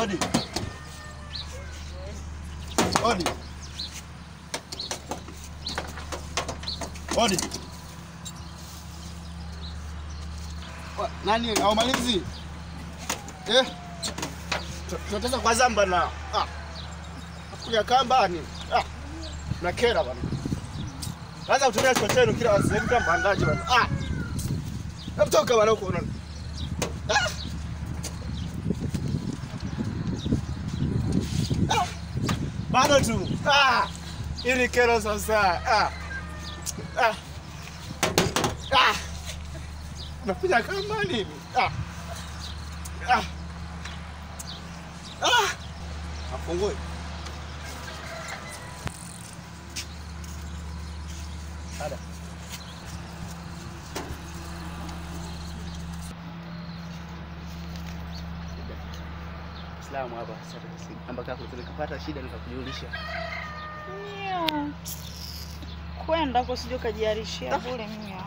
Odi. Odi. Odi. Wa- Nani haumalizi? Eh? Tu- Tunataka kwa zamba na ah. Kuja kambani. Ah. Na kera bana. Sasa kutumia chocheno kila wazee kama mpangaji bana. Ah. Hebu toka bana huko unaona. Ah. Ah. Bado tu. Ah. Ili kero sasa. Ah. Ah. Ah. Unakuja kama nini? Ah. Ah. Ah. Afungue. Ada. Islamu hapa sasa ambako tulikapata shida nikakujulisha. Mia. Kwenda huko sije ukajiarishia bure mia.